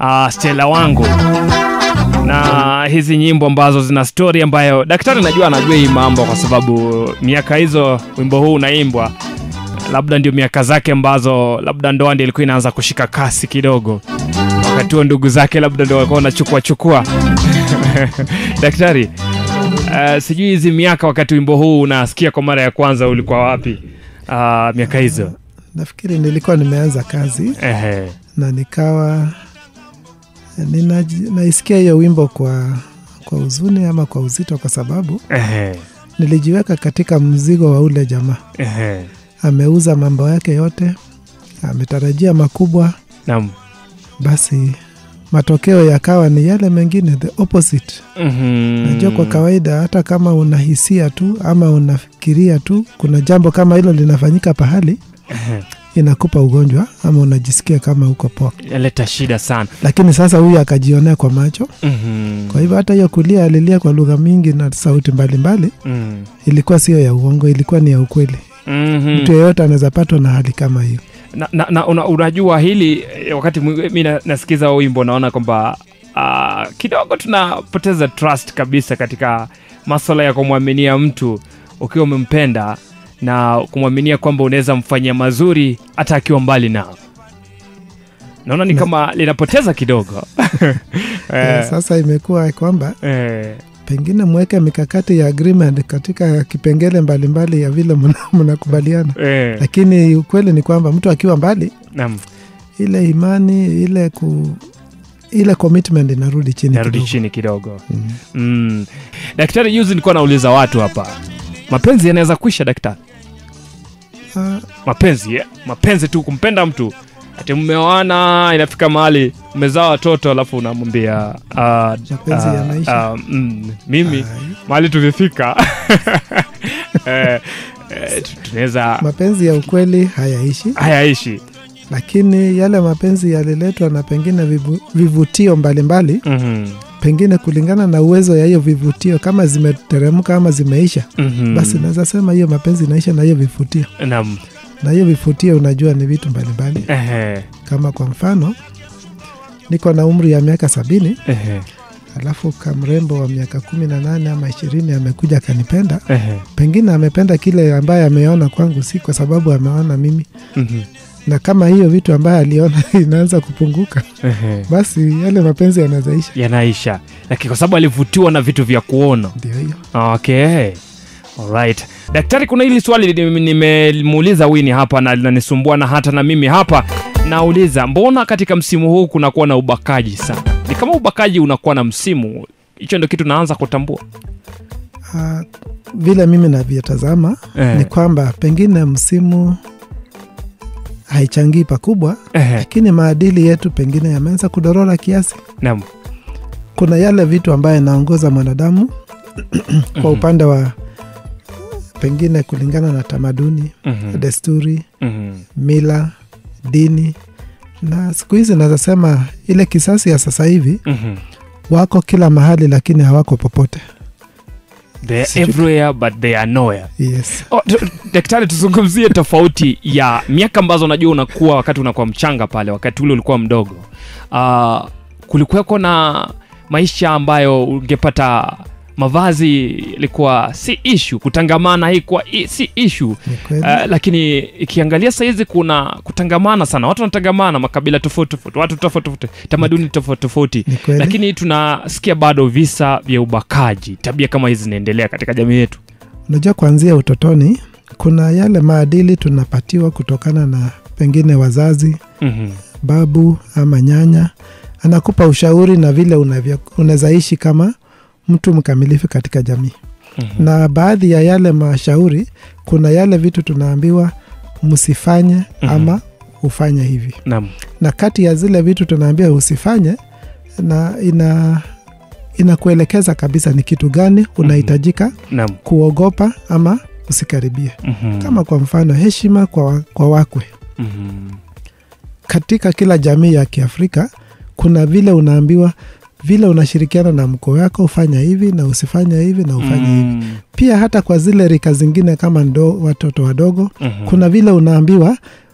uh, Stella wangu na hizi nyimbo ambazo zina stori ambayo daktari najua anajua hii mambo kwa sababu miaka hizo wimbo huu unaimbwa labda ndio miaka zake ambazo labda ndoa ndio ilikuwa inaanza kushika kasi kidogo wakati huo ndugu zake labda ndio walikuwa wanachukua chukua daktari uh, sijui hizi miaka wakati wimbo huu unasikia kwa mara ya kwanza ulikuwa wapi uh, miaka hizo nafikiri nilikuwa nimeanza kazi Ehe. na nikawa nina, naisikia hiyo wimbo kwa kwa huzuni ama kwa uzito kwa sababu Ehe. nilijiweka katika mzigo wa ule jamaa Ehe. ameuza mambo yake yote ametarajia makubwa Naam. basi matokeo yakawa ni yale mengine the opposite Mhm. najua kwa kawaida hata kama unahisia tu ama unafikiria tu kuna jambo kama hilo linafanyika pahali Ehe. inakupa ugonjwa ama unajisikia kama uko poa Yaleta shida sana lakini sasa huyu akajionea kwa macho Mhm. kwa hivyo hata hiyo kulia alilia kwa lugha mingi na sauti mbalimbali Mhm. ilikuwa sio ya uongo ilikuwa ni ya ukweli Mhm. mtu yeyote anaweza patwa na hali kama hiyo na, na, na una, unajua hili eh, wakati mwi- mi na- nasikiza huo wimbo naona kwamba uh, kidogo tunapoteza trust kabisa katika maswala ya kumwaminia mtu ukiwa umempenda na kumwaminia kwamba unaweza mfanyia mazuri hata akiwa mbali nao naona ni Na- kama linapoteza kidogo Eh, eh, sasa imekuwa kwamba eh, pengine mweke mikakati ya agreement katika kipengele mbalimbali ya vile mna- mnakubaliana eh, lakini ukweli ni kwamba mtu akiwa mbali naam, ile imani ile ku ile commitment inarudi chini narudi kidogo. chini kidogo Mm. mm. daktari juzi nilikuwa nauliza watu hapa mapenzi yanaweza kuisha daktari Ah, mapenzi yeah. mapenzi tu kumpenda mtu ati mmeoana inafika mahali mmezaa watoto alafu unamwambia uh, Mapenzi yanaisha. uh, mm, mimi ai, mahali tumefika eh, eh, tu- tunaweza mapenzi ya ukweli hayaishi hayaishi lakini yale mapenzi yaliletwa na pengine vivu, vivutio mbalimbali Mhm, pengine kulingana na uwezo ya hiyo vivutio kama zimeteremka ama zimeisha mhm. basi naweza sema hiyo mapenzi inaisha na hiyo vivutio Naam. na hiyo vivutio unajua ni vitu mbalimbali Ehe, kama kwa mfano niko na umri ya miaka sabini ehe, alafu kamrembo wa miaka kumi na nane ama ishirini amekuja akanipenda ehe, pengine amependa kile ambaye ameona kwangu si kwa sababu ameona mimi mhm, na kama hiyo vitu ambaye aliona inaanza kupunguka ehe. basi yale mapenzi yanazaisha yanaisha lakini kwa sababu alivutiwa na vitu vya kuona ndio hiyo okay Alright. daktari kuna hili swali ni- nimemuuliza wini hapa na linanisumbua na hata na mimi hapa nauliza mbona katika msimu huu kunakuwa na ubakaji sana ni kama ubakaji unakuwa na msimu hicho ndio kitu naanza kutambua Ah, vile mimi navyotazama Eh. ni kwamba pengine msimu haichangii pakubwa Ehe, lakini maadili yetu pengine yameanza kudorora kiasi naam. kuna yale vitu ambayo yanaongoza mwanadamu kwa Mhm, upande wa pengine kulingana na tamaduni mhm, desturi mhm. mila dini na siku hizi naweza sema ile kisasi ya sasa hivi Mhm. wako kila mahali lakini hawako popote They are Sijui- everywhere but they are nowhere yes Oh, tu- daktari tuzungumzie tofauti ya miaka ambazo unajua unakuwa wakati unakuwa mchanga pale wakati ule ulikuwa mdogo uh, kulikuweko na maisha ambayo ungepata mavazi ilikuwa si ishu kutangamana haikuwa i- si ishu ni kweli Uh, lakini ikiangalia sahizi kuna kutangamana sana watu wanatangamana makabila tofauti tofauti watu tofauti tofauti tamaduni tofauti tofauti ni kweli lakini tunasikia bado visa vya ubakaji tabia kama hizi zinaendelea katika jamii yetu unajua kuanzia utotoni kuna yale maadili tunapatiwa kutokana na pengine wazazi mm-hmm. babu ama nyanya anakupa ushauri na vile unavyo- unaweza ishi kama mtu mkamilifu katika jamii Mm-hmm. na baadhi ya yale mashauri kuna yale vitu tunaambiwa msifanye Mhm. ama ufanye hivi Naam. na kati ya zile vitu tunaambiwa usifanye na ina inakuelekeza kabisa ni kitu gani unahitajika Naam. kuogopa ama usikaribie Mhm. kama kwa mfano heshima kwa, wa- kwa wakwe Mhm. katika kila jamii ya kiafrika kuna vile unaambiwa vile unashirikiana na mkoo wako ufanya hivi na usifanya hivi na ufanye hivi Mm. pia hata kwa zile rika zingine kama ndo, watoto wadogo Mhm. kuna vile unaambiwa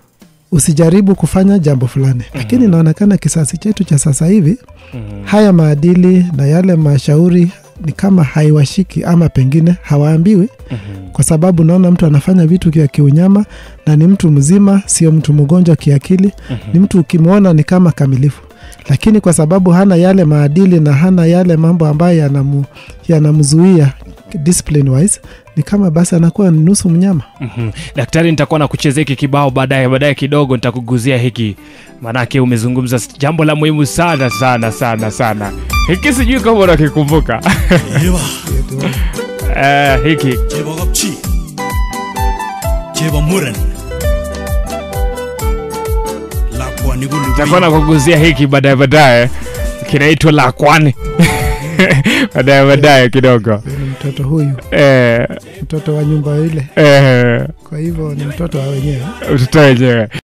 usijaribu kufanya jambo fulani lakini inaonekana kisasi chetu cha sasa hivi Mhm. haya maadili na yale mashauri ni kama haiwashiki ama pengine hawaambiwi Mhm. kwa sababu naona mtu anafanya vitu vya kiunyama na ni mtu mzima sio mtu mgonjwa kiakili ni mtu ukimwona ni kama kamilifu lakini kwa sababu hana yale maadili na hana yale mambo ambayo yanamu, yanamzuia discipline wise ni kama basi anakuwa ni nusu mnyama Mhm. daktari nitakuwa na kuchezea hiki kibao baadaye baadaye kidogo nitakuguzia hiki manake umezungumza s- jambo la muhimu sana sana sana sana hiki sijui kama unakikumbuka 대박 eh, hiki 제법 없지 제법 물은 라쿠와 니굴루 nitakuwa na kuguzia hiki baadaye baadaye kinaitwa la kwani baadaye baadaye kidogo ni mtoto huyu eh, mtoto wa nyumba ile eh, kwa hivyo ni mtoto wa wenyewe mtoto wenyewe